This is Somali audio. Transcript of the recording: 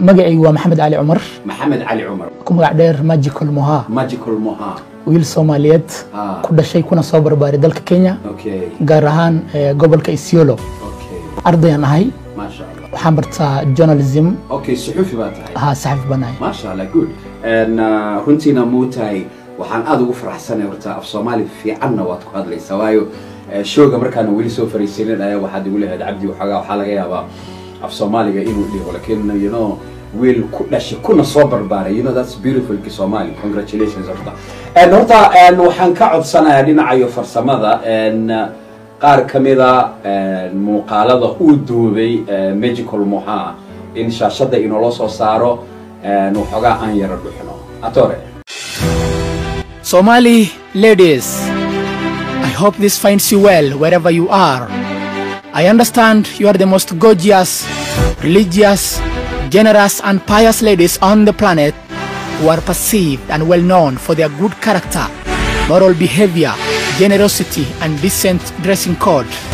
magacaygu waa maxamed cali cumar maxamed cali cumar ku magac dheer magical moha magical moha wiil soomaaliyeed Ah. ku dhashay kuna soo barbaaray dalka kenya okay gaar ahaan eh, gobolka isiolo okay ardayaan ahay maasha allah waxaan bartaa journalism okay suxufi baa tahay ahaa saxafi baan ahay maasha allah good And, uh, runtiina muu tahay waxaan aada ugu faraxsanay horta af soomaali fiicanna waad ku hadlaysaa waayo eh, showga markaan weli soo fariisanin ayaa waxaad igu lehayd cabdi waxoogaa waxaa laga yaabaa af soomaaliga inuu dhigo lakin you know wiil ku dhashay kuna soo barbaaray you know that's beautiful ki soomaali congratulations horta And horta and waxaan ka codsanayaa dhinacayo farsamada and, uh, qaar ka mida and, muuqaalada uu duubay eh, magical moha in shaashada inoola soo saaro and waxoogaa aan yara dhuxno atore Somali ladies, I hope this finds you well wherever you are. I understand you are the most gorgeous, religious, generous, and pious ladies on the planet who are perceived and well known for their good character, moral behavior, generosity, and decent dressing code.